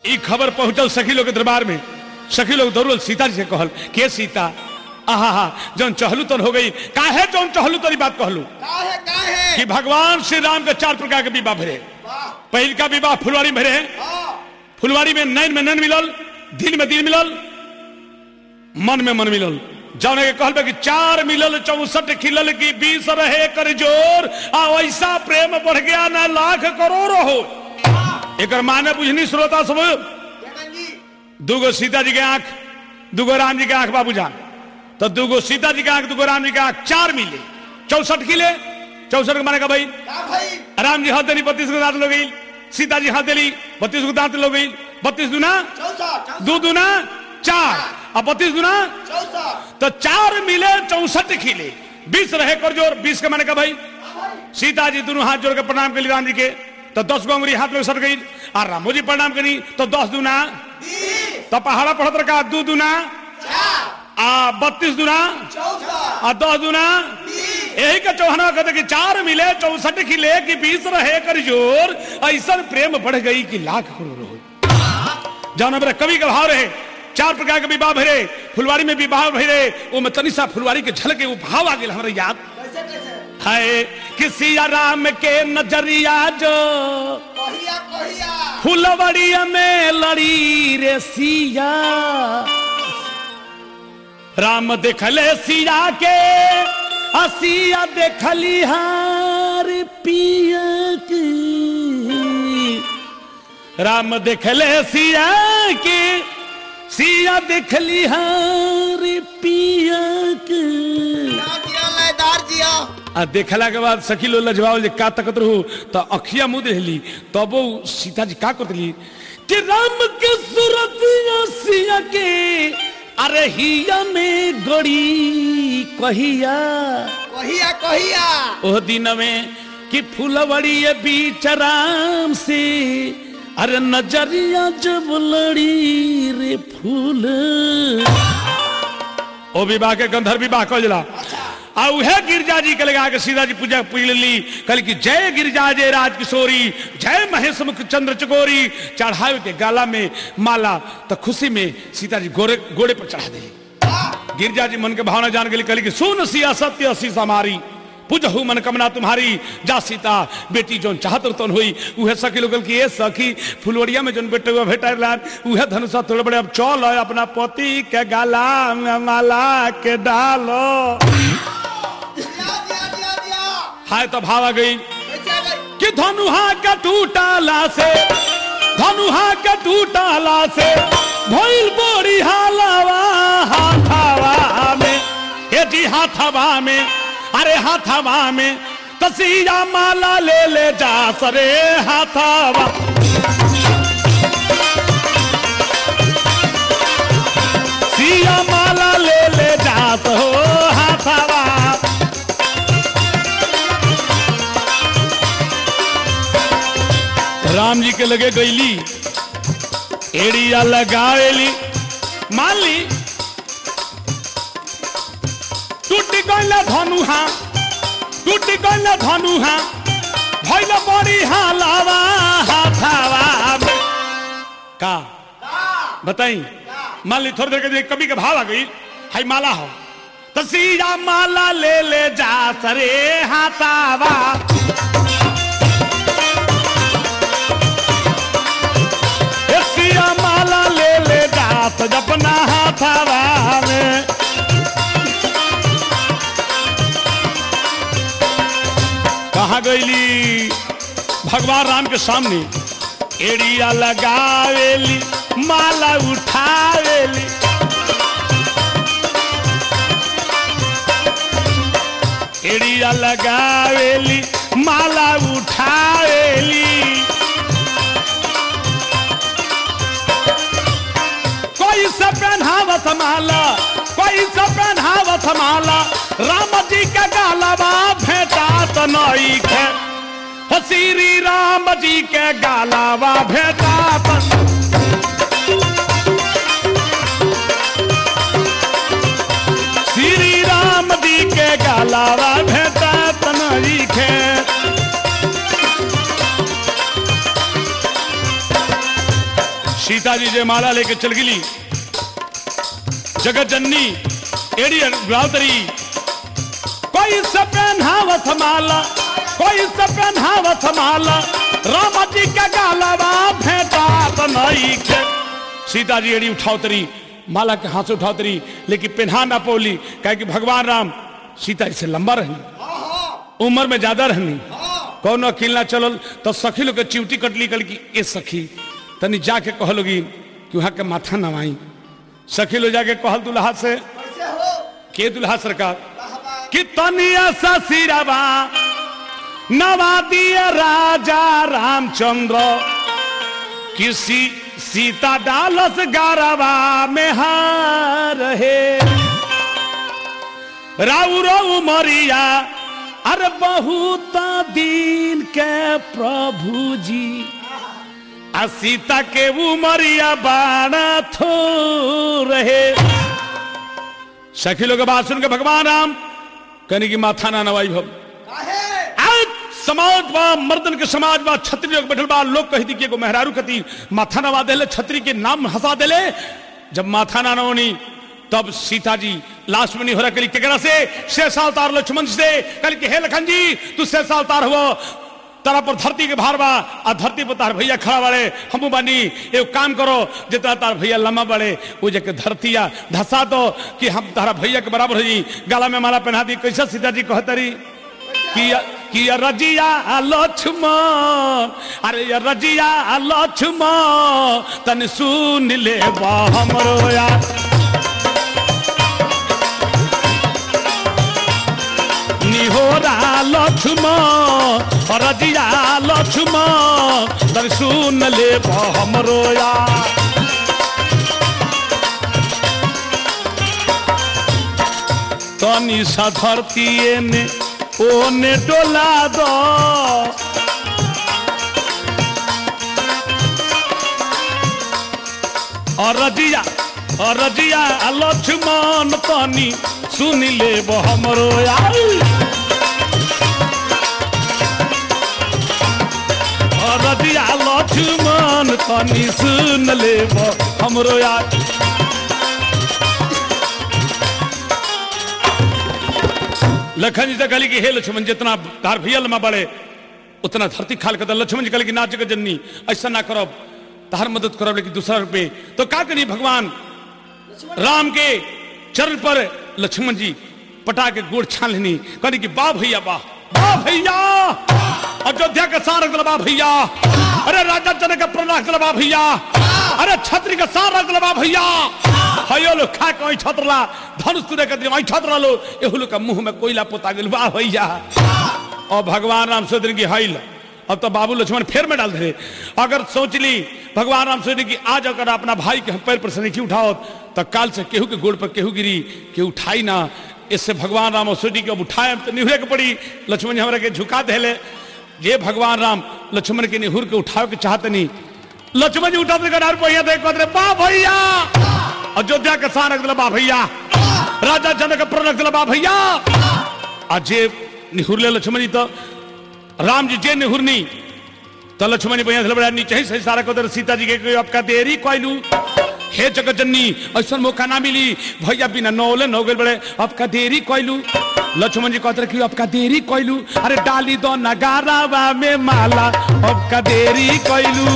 ई खबर पहुंचल सखी लोग के दरबार में सखी लोग दौड़ल सीता जी से कहल के सीता आहा हा जौन चहलू तन हो गई काहे जौन चहलू तरी बात कहलू काहे काहे कि भगवान श्री राम के चार प्रकार के विवाह भरे वाह पहिल का विवाह फुलवारी में भरे हाँ फुलवारी में नैन में नैन मिलल दिन में दिन मिलल मन में मन मिलल जौन के कहल बा कि चार मिलल चौसठ खिलल की बीस रहे कर जोर आ ऐसा प्रेम बढ़ गया ना लाख करोड़ हो एकर माने बुझनी श्रोता सब जगन जी दूगो सीता जी के आंख दूगो राम जी के आंख बाबू जान तो दूगो सीता जी के आंख दूगो राम जी के आंख चार मिले चौसठ किले चौसठ के माने का भाई का भाई राम जी हाथ देली बत्तीस को दांत लो गई सीता जी हाथ देली बत्तीस को दांत लो गई बत्तीस दुना चौसठ दो दुना चार और बत्तीस दुना चौसठ तो चार मिले चौसठ खिले बीस रहे कर जोर बीस के माने का भाई सीता जी दोनों हाथ जोड़ के प्रणाम के लिए राम जी के तो दस गो अंगुरी हाथ में सट गई और रामो जी प्रणाम करी तो दस दुना बीस तो पहाड़ा पढ़त रखा दू दुना चार आ बत्तीस दुना चौसठ आ दस दुना बीस यही का चौहाना कहते कि चार मिले चौसठ खिले कि बीस रहे कर जोर ऐसा प्रेम बढ़ गई कि लाख करोड़ हो जौन हमारे कवि का भाव रहे चार प्रकार के विवाह भरे फुलवारी में विवाह भरे वो में तनी सा फुलवारी के झलके वो भाव आ गए हमारे याद कैसे कैसे है कि सिया राम के नजरिया जो कहिया कहिया फुलवड़िया में लड़ी रे सिया राम देखले सिया के असिया देखली हार पिया के राम देखले सिया के सिया देखली हार पिया के क्या दिया लयदार दिया आ देखला के बाद सखी लो लजवाओ जे का तकत रहू तो अखिया मुद रहली तब वो सीता जी का करतली कि राम के सूरत सिया के अरे हिया में गड़ी कहिया कहिया कहिया ओह दिन में कि फुलवड़ी बीच राम से अरे नजरिया जब लड़ी रे फूल ओ विवाह के गंधर्व विवाह कह जला आ उहे गिरजा जी के लगा के सीधा जी पूजा पूज ली कल की जय गिरजा जय राज किशोरी जय महेश मुख चंद्र चकोरी चढ़ावे के गाला में माला तो खुशी में सीता जी गोरे घोड़े पर चढ़ा दिली गिरजा जी मन के भावना जान गई कली कि सुन सिया सत्य सी हमारी पूजहु मन कमना तुम्हारी जा सीता बेटी जोन चाहत तन हुई उहे सखी लोगल की ए सखी फुलवड़िया में जोन बेटे हुआ भेटा लान उहे धनुषा थोड़े बड़े अब चल अपना पति के गाला में माला के डालो दिया दिया दिया दिया हाय तो भाव आ गई कैसे गई कि धनुहा का टूटाला से धनुहा का टूटाला से भइल बोरी हालावा हाथावा में ये जी हाथावा में अरे हाथावा में तसिया माला ले ले जा सरे हाथावा सिया माला ले ले जा हो हाथावा राम जी के लगे गईली एड़िया लगावेली मान ली टूटी गईला धनुहा टूटी गईला धनुहा भइल बड़ी हालावा हाथावा में। का बताई मान ली थोड़ी देर के लिए कभी के भाव आ गई हाई माला हो तो सीधा माला ले ले जा सरे हाथावा ए सिया माला ले ले जात जपना हाथावा में कहा गईली भगवान राम के सामने एड़िया लगावेली माला उठावेली एड़िया लगावेली माला उठावेली कोई से पहनावत माला कोई से पहनावत माला राम जी का गालवा भेटात नई खे हो श्री राम जी के गालवा भेटात श्री राम जी के गालवा भेटात नई खे सीता जी जय माला लेके चल गिली जगत जननी एड़ी रावतरी कोई से पहनावत माला कोई से पहनावत माला राम जी का गालवा भेटात नहीं के सीता जी एड़ी उठावतरी माला के हाथ से उठावतरी लेकिन पहना ना पोली कहे कि भगवान राम सीता जी से लंबा रहनी उम्र में ज्यादा रहनी कौन अकेला ना चलल तो सखी लोग के चिवटी कटली कल की ए सखी तनी जाके कहलोगी कि वहां के माथा नवाई सखी लोग जाके कहल दुल्हा से कैसे हो के दुल्हा सरकार वाह वाह कि तनिया सा सिरवा नवा दिया राजा रामचंद्र किसी सीता डालस गारवा में हार है राउरो उमरिया अरे बहुत दिन के प्रभु जी आ सीता के उमरिया बाणा थो रहे सखी लोग के बात सुन के भगवान राम कहने की माथा ना नवाई भव काहे आज समाज बा मर्दन के समाज बा छत्री लोग बैठल बा लोग कही दी कि एगो मेहरारू कती माथा नवा देले छत्री के नाम हंसा देले जब माथा ना नवनी तब सीता जी लास्ट में नहीं हो रहा कली केकरा से शेषा अवतार लक्ष्मण से कल के हे लखन जी तू शेषा अवतार हुआ तारा पर धरती के भार बा आ धरती पर तार भैया खड़ा बाड़े हमू बानी एगो काम करो जितना तार भैया लम्बा बड़े वो जके धरतिया धसा दो कि हम तारा भैया के बराबर हो जी गला में माला पहना दी कैसे सीता जी कहतरी किया किया रजिया लक्ष्मण अरे ये रजिया लक्ष्मण तन सुन ले बा हमरो यार निहोरा लक्ष्मण रजिया लक्ष्मण तन सुन ले बा हमरो यार तनी सा धरती ने ओने डोला दो अरजिया अरजिया लक्ष्मण तनी सुन ले हमरो यार अरजिया लक्ष्मण तनी सुन ले हमरो यार लखन जी से कहली कि हे लक्ष्मण जितना तार भैया लम्बा बढ़े उतना धरती खाल कर लक्ष्मण जी कहली कि नाच जगत जननी ऐसा ना करब तार मदद करब लेकिन दूसरा रुपये तो का करी भगवान राम के चरण पर लक्ष्मण जी पटा के गोड़ छान लेनी कहनी कि वाह भैया वाह वाह भैया अयोध्या का सार रख दिला भैया अरे राजा जनक का प्रण रख दिला भैया अरे छत्री का सार रख दिला भैया हयो लो खा के छतरला धनुष तुरे के दिन छतरा लो एहू लोग का मुंह में कोयला पोता गेल वाह भैया और भगवान राम सोचने की हाइल अब तो बाबू लक्ष्मण फेर में डाल दे अगर सोच ली भगवान राम सोचने की आज अगर अपना भाई के पैर पर से नहीं उठाओ तो काल से केहू के गोड़ पर केहू गिरी के उठाई ना इससे भगवान राम और सोची कि अब उठाए तो निहुरे के पड़ी लक्ष्मण जी हमरा के झुका देले ये भगवान राम लक्ष्मण के निहुर के उठाओ के चाहते नहीं लक्ष्मण जी उठा देकर भैया देख पाते बा भैया अयोध्या के सार रख दिला बा भैया राजा जनक के प्रण रख दिला बा भैया आज जे निहुरले लक्ष्मण जी तो राम जी जे निहुरनी तो लक्ष्मण जी भैया से बड़ा नीचे ही सही सारा को सीता जी के कोई आपका देरी कोइलू हे जगत जननी ऐसा मौका ना मिली भैया बिना नौले नौ गए बड़े आपका देरी कोइलू लक्ष्मण जी कहते कि आपका देरी कोइलू अरे डाली दो नगारावा में माला आपका देरी कोइलू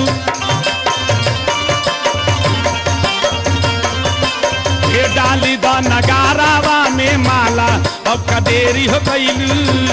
ये डाली दो नगारावा में माला आपका देरी हो गईलू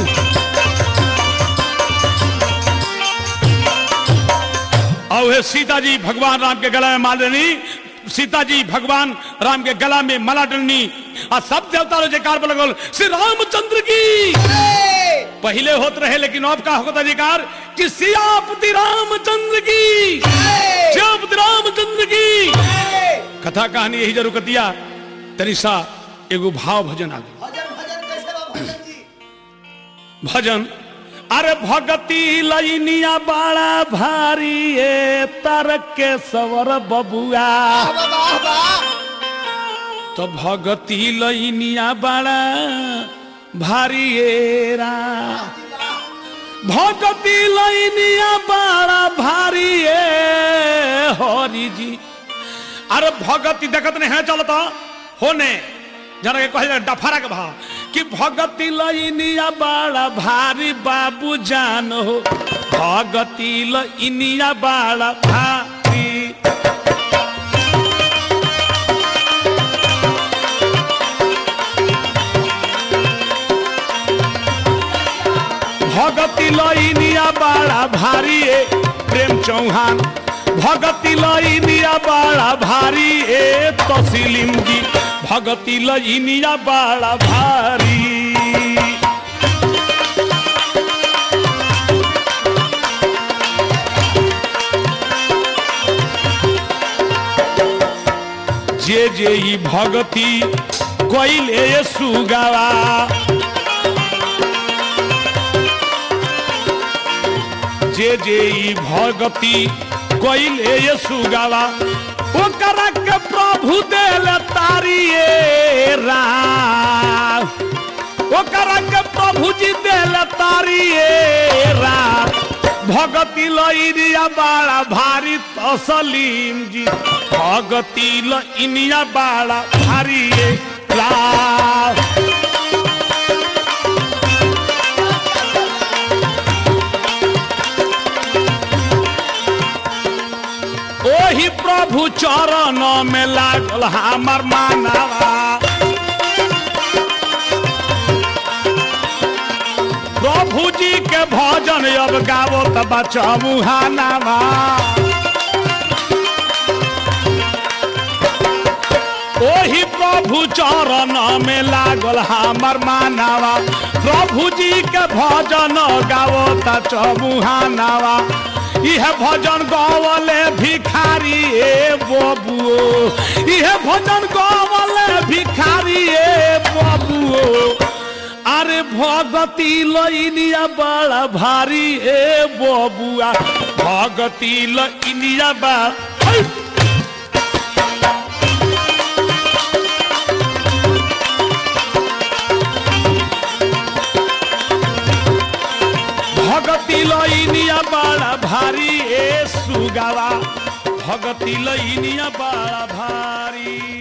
और हे सीता जी भगवान राम के गला में माल देनी सीता जी भगवान राम के गला में माला डलनी और सब देवता लो जयकार पर लगल श्री रामचंद्र की ए, पहले होत रहे लेकिन अब का होता जयकार कि सियापति रामचंद्र की ए, सियापति रामचंद्र की ए, कथा कहानी यही जरूर कतिया तनिषा एगो भाव भजन आ गई भजन भजन कैसे बा भजन जी भजन अरे भगती लैनिया बड़ा भारी ए तरक के सवर बबुआ वाह वाह वाह तो भगती लैनिया बड़ा भारी ए रा भगती लैनिया बड़ा भारी ए हरि जी अरे भगती देखत नहीं है चलता होने जना के कहे डफरा के भाव कि भगती लइनिया बड़ा भारी बाबू जान हो भगती लइनिया बड़ा भारी भगती लइनिया बड़ा भारी ए प्रेम चौहान भगती लइनिया बड़ा भारी ए तसीलिम जी भगती लइनिया बड़ा भारी जे जे ई भगती कइले सुगावा जे जे ई भगती कइले ये सुगावा ओकरा के प्रभु देल तारिए राम ओकरा के प्रभु जी देल तारिए राम भगती लइनिया बाड़ा भारी तसलीम जी भगती लइनिया बाड़ा भारी ए राम ओही प्रभु चरण में लागल हमर मानवा प्रभु जी के भजन अब गावो त बचबू हानावा ओही प्रभु चरण में लागल हमर मानवा प्रभु जी के भजन गावो त चबुहानावा इह भजन गवले भिखारी ए बबुओ इह भजन गवले भिखारी ए बबुओ अरे भगती लइनिया बड़ा भारी ए बबुआ भगती लइनिया बा है! भगती लइनिया बड़ा भारी ए सुगावा भगती लइनिया बड़ा भारी